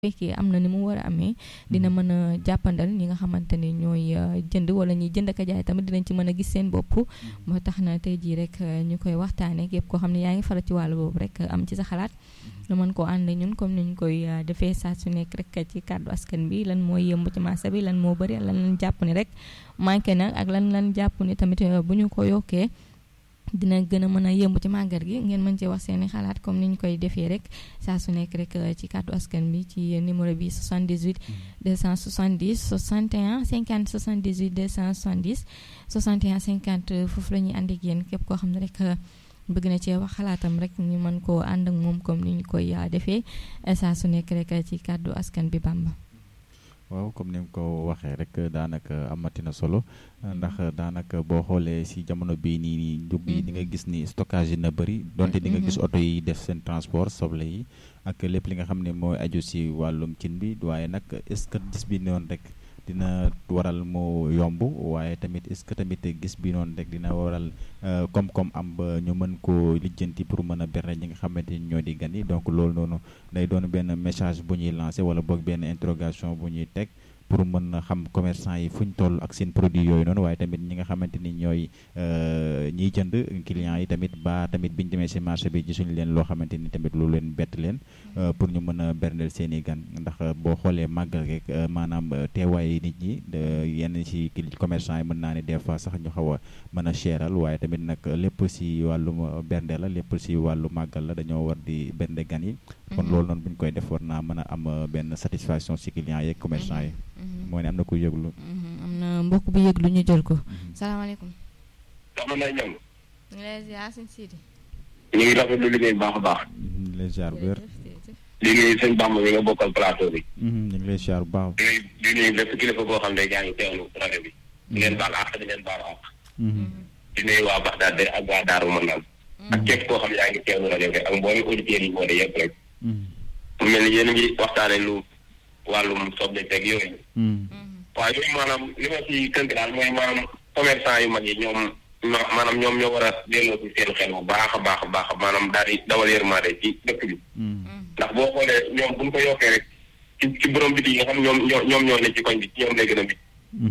fekkee am na ni mu war a amee dina mën a jàppandal ñi nga xamante ni ñooy jënd wala ñuy jënd ak jaay tamit dinañ ci mën a gis seen bopp moo tax na tey jii rek ñu koy waxtaanee képp koo xam ne yaa ngi faral ci wàllu boobu rek am ci sa xalaat nga mën koo ànd ñun comme ni ñu koy defee saa su nekk rek ci kàddu askan bi lan mooy yëmb ci marché bi lan moo bëri lan lan jàpp ni rek manqué na ak lan lan jàpp ni tamit bu ñu ko yokkee dina gën a mën a yëmb ci màggal gi ngeen mën cee wax seeni xalaat comme ni ñu koy defee rek saa su nekk rek ci kàddu askan bi ci numéro bi 78 270 61 50 78 270 61 50 foofu la ñuy ànd ak yéen képp koo xam ne rek bëgg na cee wax xalaatam rek ñu mën koo ànd ak moom comme ni ñu koy defee saa su nekk rek ci kàddu askan bi Bamba. waaw comme ni nga ko waxee rek daanaka amati na solo ndax daanaka boo xoolee si jamono bii nii nii njug yi di nga gis ni stockage yi na bëri donte di nga gis oto yi def seen transport soble yi ak lépp li nga xam ne mooy aju si wàllum cin bi waaye nag est-ce que gis bi noonu rek dina waral mu yomb waaye tamit est-ce que tamit gis bi noonu rek dina waral koom-koom am ba ñu mën koo lijjanti pour mën a berne ñi nga xamante ni ñoo di gan yi donc loolu noonu day doon benn message bu ñuy lancé wala boog benn interrogation bu ñuy teg pour mën a xam commerçant yi fu ñu toll ak seen produit yooyu noonu waaye tamit ñi nga xamante ni ñooy ñiy jënd clients yi tamit ba tamit biñu demee si marché bi gisuñu leen loo xamante ni tamit lu leen bett leen pour ñu mën a berndeel seen i gan ndax boo xoolee màggal rek maanaam teewaay nit ñi yenn si commerçant yi mën naa ne des fois sax ñu xaw a mën a cheral waaye tamit nag lépp si wàllum bernde la lépp si wàllu màggal la dañoo war di bernde gan yi kon loolu noonu bu ñu koy def war naa mën a am benn satisfaction si clients yeeg commerçant yi moo ne am na ku yëglu am na mbokk bu yëglu ñu jël ko salaamaaleykum soxna Ndeye Niang ñu ngi lay ziar sëñ Sidi ñu ngi rafetlu liggéey bu baax a baax ñu ngi lay ziar bu wér liggéey sëñ Bamba bi nga bokkal plateau bi ñu ngi lay ziar bu baax di nuyu di nuyu bépp kilifa boo xam ne yaa ngi teewlu rajo bi di leen baal àq di leen baal àq di nuyu waa Baxdaad de ak waa Daaru Manaan ak képp koo xam ne yaa ngi teewlu rajo bi ak mboolem auditeurs yi boole yëpp rek mu mel ni yéen a ngi waxtaane lu wàllum soble teg yooyu waaye yooyu maanaam li ma ci tënk daal mooy maanaam commerçant yu mag yi ñoom maanaam ñoom ñoo war a delloo ci seen xel bu baax a baax a baax maanaam daal di dawal yërmande ci dëkk bi ndax boo xoolee ñoom buñ ko yokkee rek ci ci borom biti yi nga xam ñoom ñoo ñoom ñoo ne ci koñ bi ci ñoom lay gën a bit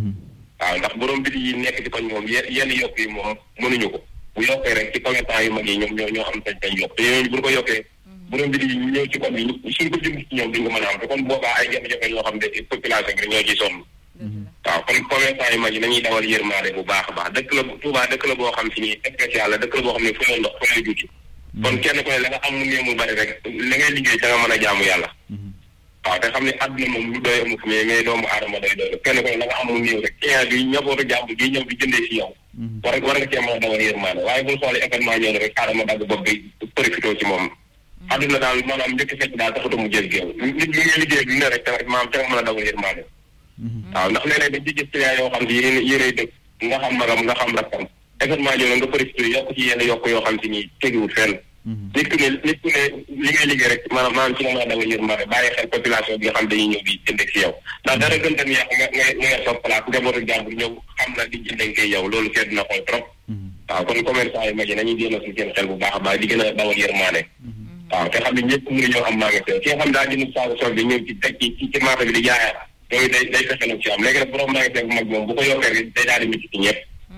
waaw ndax borom biti yi nekk ci koñ moom yenn yokk yi moom mënuñu ko bu yokkee rek ci commerçant yu mag yi ñoom ñoo ñoo am sañ sañ yokk te ñooñu buñ ko yokkee borom biti yi ñëw ci koñ bi suñ ko jënd ci ñoom duñ ko mën a am te kon boobaa ay jafe-jafe yoo xam ne population bi ñoo ciy sonn waaw kon commerçant yu mag yi nañuy dawal yërmaande bu baax a baax dëkk la Touba dëkk la boo xam si ni spécial la dëkk la boo xam ne fu ndox fu lay juuti kon kenn ku ne la nga am mu néew mu bari rek la ngay liggéey ca nga mën a jaamu yàlla waaw te xam ne àdduna moom lu doy amu fi mais mais doomu aadama doy doy kenn ku ne la nga am mu néew rek client bi ñabootu jàmm gi ñëw di jëndee si yow war war nga cee mën a dawal yërmaande waaye bul xoolee événement ñëw rek aadama dagg bopp bi profité ci moom àdduna daal maanaam njëkk fekk daal taxatu mu jël géew nit ñi ngay liggéey lu ne rek maanaam ca nga mën a dawal yërmaande waaw ndax léeg-léeg dañ ci gis client yoo xam si yéen yéenay dëkk nga xam magam nga xam rakkam événement ñëw nga profité yokk ci yenn yokk yoo xam si nii tegiwul fenn nit ku ne nit ku ne li ngay liggéey rek maanaam maanaam ci nga mën a dawal yërmande bàyyi xel population bi nga xam dañuy ñëw di jënd si yow ndax dara gën tam yàq nga nga nga yor sa place njabootu jàmbur ñëw xam na di jënd koy yow loolu sedd na xool trop waaw kon commerçant yi mag yi nañuy delloo si seen xel bu baax a baax di gën a dawal yërmande waaw te xam ne ñëpp mënuñoo am magasin ki nga xam daa jënd saabu sol bi ñëw ci teg ci ci marché bi di jaayaat yooyu day day fexe nag ci am léegi nag borom magasin bu mag moom bu ko yokkee rek day daal di métti ci ñëpp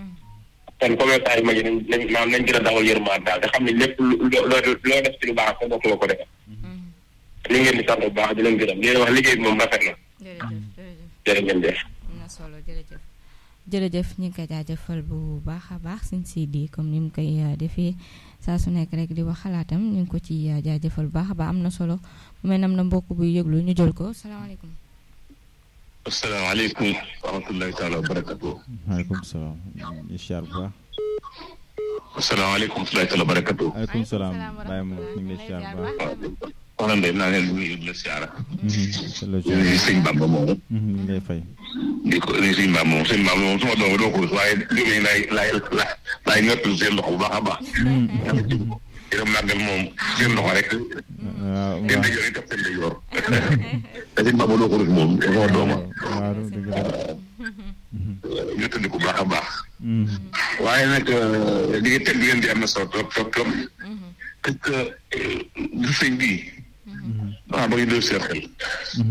kon commerçant yi mag yi nañ nañ maanaam nañ gën a dawal yërmande daal te xam ne lépp loo loo def ci lu baax sa bopp nga ko defal ñu ngeen di sant bu baax di leen gërëm di leen wax liggéey bi moom rafet na jërë ngeen jëf am na solo jërëjëf jërëjëf ñu ngi koy jaajëfal bu baax a baax suñ si di comme ni mu koy defee saa su nekk rek di wax xalaatam ñu ngi ko ci jaajëfal bu baax a baax am na solo bu mel nam na mbokk buy yëglu ñu jël ko salaamaaleykum asalaamaaleykum wa rahmatulahi taala wa barakatu maaleykum salaam incha allah asalaamaaleykum wa rahmatulahi taala wa barakatu maaleykum salaam Baye Mor ñu ngi lay ziar bu baax soxna Ndeye naa leen nuyu la siyaara la nuyu sëñ Bamba moomu ñu ngi lay fay di ko nuyu sëñ Bamba moom sëñ Bamba moom suma doom doo ko waaye jóge laay laay laay ñottul seen loxo bu baax a baax yërëm màggal moom seen loxo rek waaw seen dajoor yi taf seen dajoor te sëñ Bamba doo ko rek moom suma dooma waaw dëgg la ñottandi ko baax a baax waaye nag li nga teg ngeen di am na solo trop trop trop parce que du sëñ bii waaw ba ngi def seen xel